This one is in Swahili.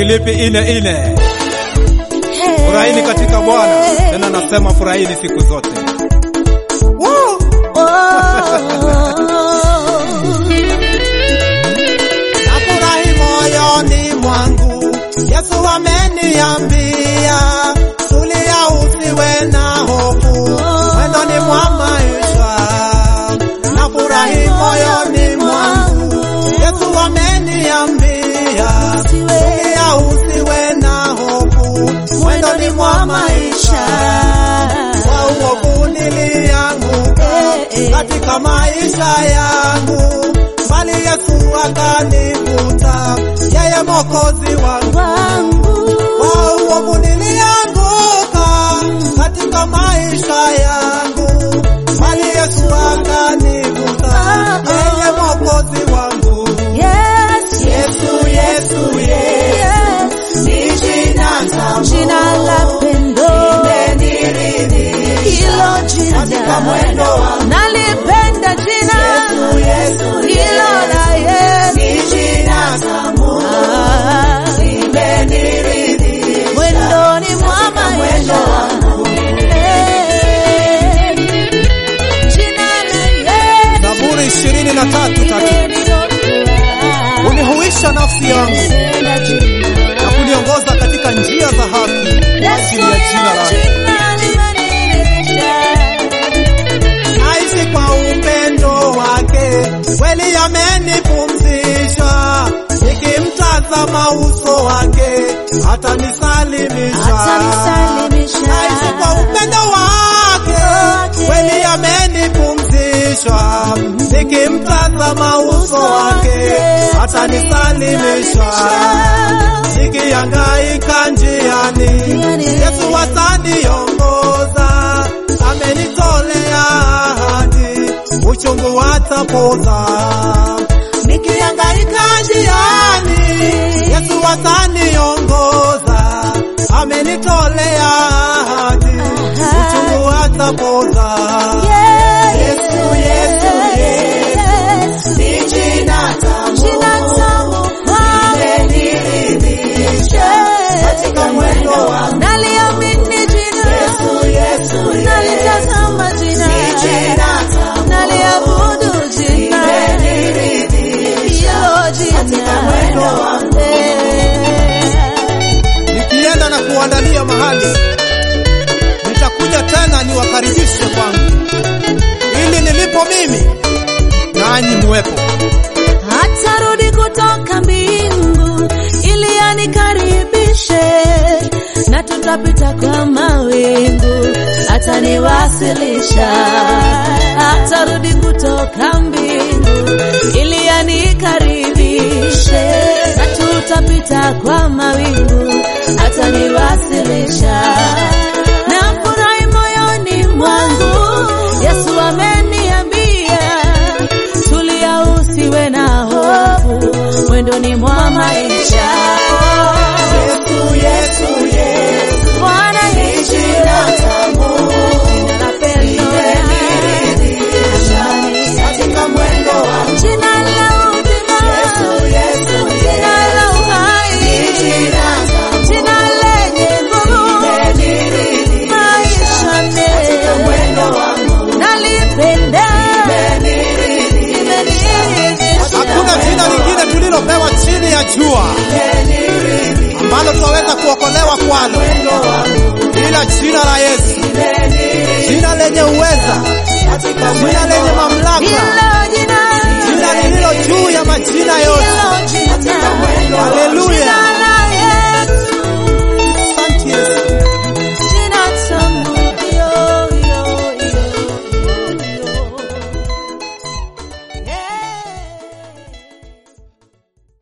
Wafilipi ine ine. Furahini katika Bwana, tena nasema furahini siku zote. Woo! Nafurahi moyoni mwangu, Yesu ameniambia, tulia usiwe na hofu, mwendoni mwa maisha. Nafurahi moyoni mwangu, Yesu ameniambia, tulia usiwe na hofu, mwendoni mwa maisha. Kwa uovu nilianguka katika maisha yangu, bali Yesu akanivuta, yeye Mwokozi wangu. Kwa uovu nilianguka katika maisha yangu, bali Yesu akanivuta, yeye Mwokozi wangu. Yesu, Yesu, Yesu, ni jina tamu, Jina la pendo hilo katika jina mwendo wangu. nalipenda jina Yesu, Yesu, hilo la Yesu ni jina tamu, Ah, limeniridhisha. mwendoni mwa maisha Eh, jina la Yesu Zaburi ishirini na tatu tatu. niliokoa. Unihuisha nafsi yangu Penda jina na kuniongoza katika njia za haki kwa ajili ya jina lake. Naishi kwa upendo wake, kweli amenipumzisha. Nikimtazama uso wake, atanisalimisha. Atanisalimisha. Naishi kwa upendo wake, kweli amenipumzisha. Nikimtazama uso wake, atanisalimisha. Nikihangaika njiani, Yesu ataniongoza, amenitolea ahadi, uchungu atapoza. Nikihangaika njiani, Yesu ataniongoza, amenitolea ahadi, uchungu atapoza. Yesu, Yesu, Yesu, ni jina tamu, limeniridhisha katika mwendo wangu. Naliamini jina, Yesu, Yesu, nalitazama jina, ni jina tamu, naliabudu jina, limeniridhisha hilo katika mwendo wangu. Nikienda na kuandalia mahali, nitakuja tena niwakaribishe kwangu, ili nilipo mimi nanyi muwepo. Atarudi kutoka mbingu ili anikaribishe, na tutapita kwa mawingu, ataniwasilisha. Atarudi kutoka mbingu ili anikaribishe, na tutapita kwa mawingu, ataniwasilisha. Nafurahi moyoni mwangu, Yesu ameniambia tulia usiwe na hofu mwendoni mwa maisha Yesu, Yesu, Yesu, Bwana ni Yesu jina tamu, jina la pendo limeniridhisha katika mwendo wangu. jina la uzima Yesu, Yesu, jina la Yesu, uhai ni jina tamu, jina lenye nguvu limeniridhisha maisha katika mwendo wangu. nalipenda Hakuna jina lingine tulilopewa chini ya jua ambalo tunaweza kuokolewa kwalo ila jina la Yesu, jina lenye uweza, jina lenye mamlaka, Ila